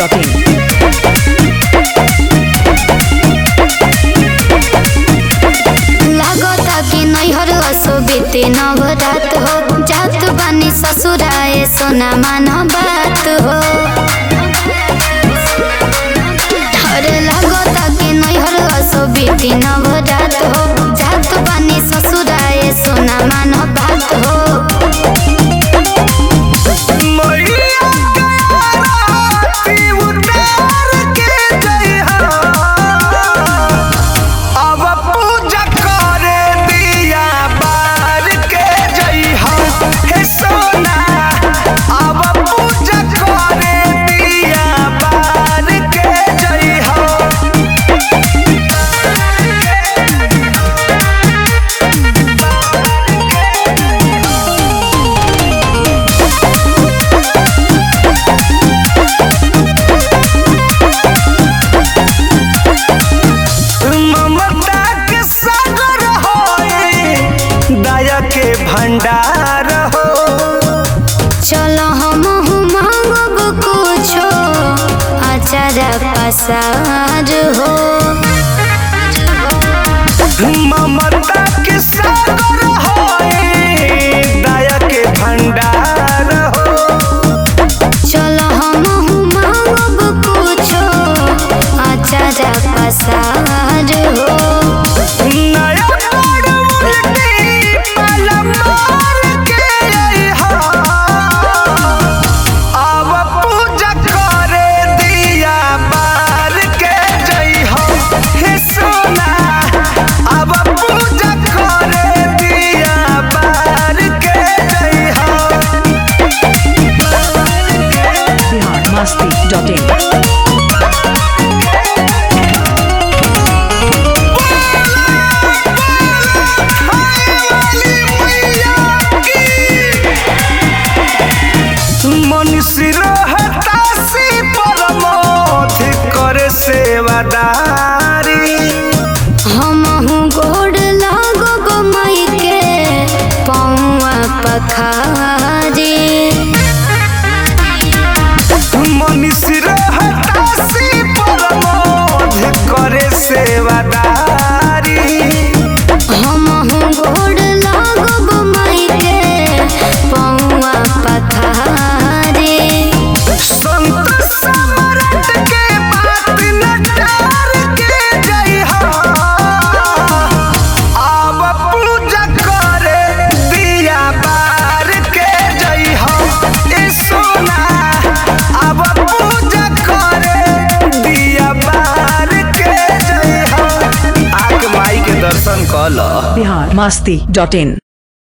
biharmasti.in लागता कि नैहर असो बीते नवरात हो जात बानी ससुराए सोना मान बात हो अरे लागता कि नैहर असो बीते नवरात हो जात बानी ससुराए सोना मान बात हो मैया गयाती उतार के जइहा अब पूजा करे दिया बार के जइहा हे सोना अब पूजा करे दिया बार के जइहा ममता के सागर होए दया के भंडार हो चलो हम मांगब कुछो अचार पसार हो ममता के सागर होए दया के भंडार हो चलो हम मांगब कुछो अचार पसार हो नया तोड़ उल्टी पल मार के अइहा। अब पूजा करे दिया बार के जइहा हे सोना अब पूजा करे दिया बार के जइहा biharmasti.in मनुष्य रहता से परमोध करे सेवादारी हम गोड़ लागब माई के पौआ पखारी मनुष्य रहता से परमोध करे सेवादारी हम गोड़ लागब माई के पौआ पखारी संत सम्राट के बात नटार के जइहा अब पूजा करे दिया बार के जइहा ए सोना अब पूजा करे दिया बार के जइहा आके माई के दर्शन कल biharmasti.in